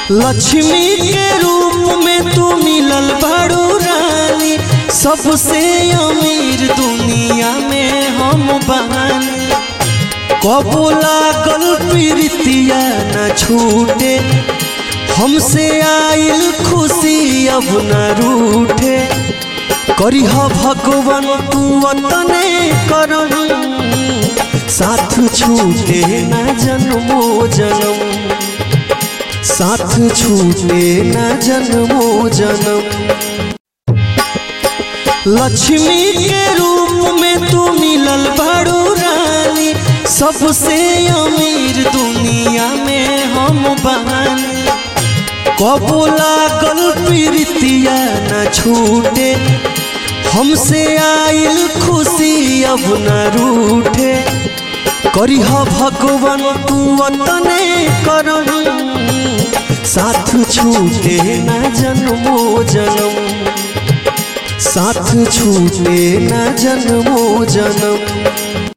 लक्ष्मी के रूप में तू मिलल बड़ू रानी सबसे अमीर दुनिया में हम बहानी कबो लागल प्रीतिया न छूटे हमसे आइल खुशी अब न रूठे करिह भगवान तू अतने करम साथ छूटे न जन्मो जन्म साथ छूटे न जन्मो जन्म लक्ष्मी के रूप में तू मिलल बड़ू रानी सबसे अमीर दुनिया में हम बहानी कबो लागल प्रीतिया न छूटे हमसे आइल खुशी अब न रूठे करिह भगवान तू अतने करम साथ छूटे न जन्मो जन्म साथ छूटे न जन्मो जन्म